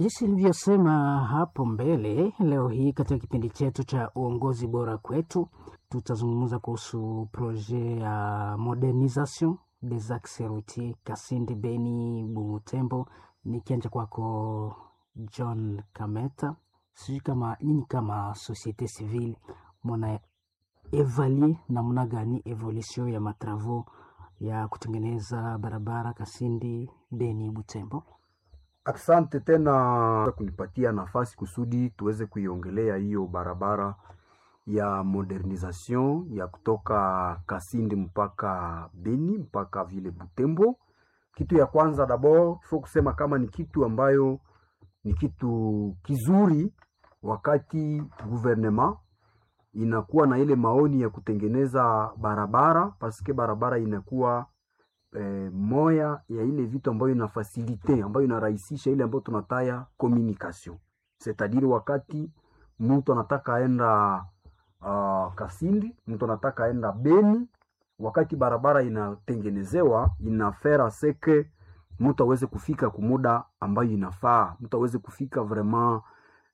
Jinsi nilivyosema hapo mbele, leo hii katika kipindi chetu cha uongozi bora kwetu, tutazungumza kuhusu projet ya modernisation des axes routiers Kasindi, Beni, Butembo. Nikianja kwako John Kameta, sijui kama nyinyi kama societe civile mwana evaluer namna gani evolution ya matravau ya kutengeneza barabara Kasindi, Beni, Butembo? Asante tena kunipatia nafasi kusudi tuweze kuiongelea hiyo barabara ya modernisation ya kutoka Kasindi mpaka Beni mpaka vile Butembo. Kitu ya kwanza dabord fo kusema kama ni kitu ambayo ni kitu kizuri, wakati gouvernement inakuwa na ile maoni ya kutengeneza barabara paske barabara inakuwa eh, moya ya ile vitu ambayo ina fasilite ambayo inarahisisha ile ambayo tunataya communication setadiri, wakati mtu anataka aenda uh, Kasindi, mtu anataka aenda Beni, wakati barabara inatengenezewa inafera seke mtu aweze kufika kumuda ambayo inafaa, mtu aweze kufika vraiment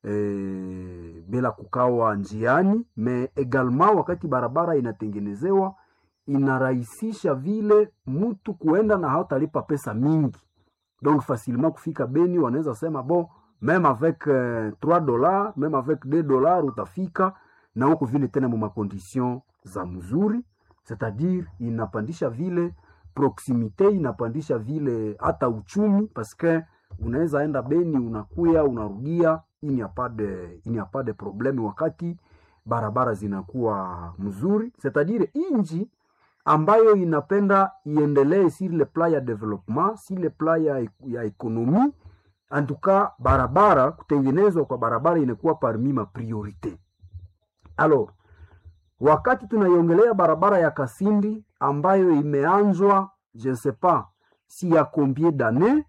eh, bila kukawa njiani me egalement, wakati barabara inatengenezewa inarahisisha vile mtu kuenda na hautalipa pesa mingi, donc facilement kufika Beni. Wanaweza sema bon meme avec euh, 3 dollars meme avec 2 dollars utafika na huko vile tena mu makondition za mzuri, c'est-à-dire inapandisha vile proximite, inapandisha vile hata uchumi, parce que unaweza enda Beni unakuya unarudia, ini apade ini apade probleme wakati barabara zinakuwa mzuri, c'est-à-dire inji ambayo inapenda iendelee sur le plan ya development, sur le plan ya, ya ekonomi antuka, barabara kutengenezwa kwa barabara inakuwa parmi ma priorite. Alors, wakati tunaiongelea barabara ya Kasindi ambayo imeanzwa je ne sais pas si ya combien d'années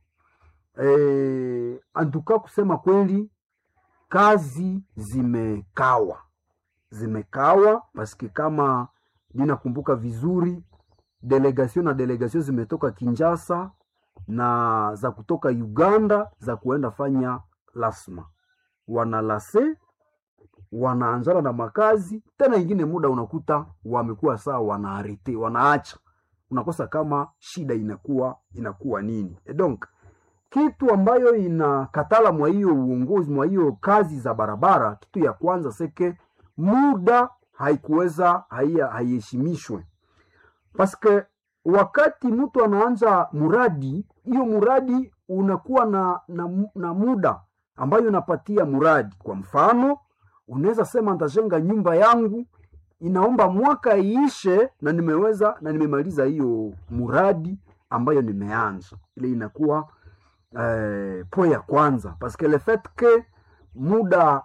eh, antuka kusema kweli kazi zimekawa zimekawa paske kama ninakumbuka vizuri delegation na delegation zimetoka Kinshasa na za kutoka Uganda za kuenda fanya lasma, wanalase wanaanzana na makazi tena, ingine muda unakuta wamekuwa saa wanaarete wanaacha, unakosa kama shida inakuwa inakuwa nini. E donc kitu ambayo inakatala mwa hiyo uongozi mwa hiyo kazi za barabara, kitu ya kwanza seke muda haikuweza haiheshimishwe, paske wakati mtu anaanza muradi, hiyo muradi unakuwa na, na, na muda ambayo unapatia muradi. Kwa mfano, unaweza sema nitajenga nyumba yangu, inaomba mwaka iishe na nimeweza na nimemaliza hiyo muradi ambayo nimeanza. Ile inakuwa eh, po ya kwanza paske le fait que muda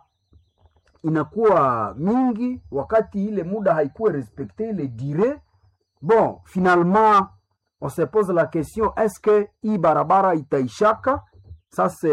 inakuwa mingi wakati ile muda haikuwa respecte ile dire bon, finalement on se pose la question est-ce que hii barabara itaishaka sasa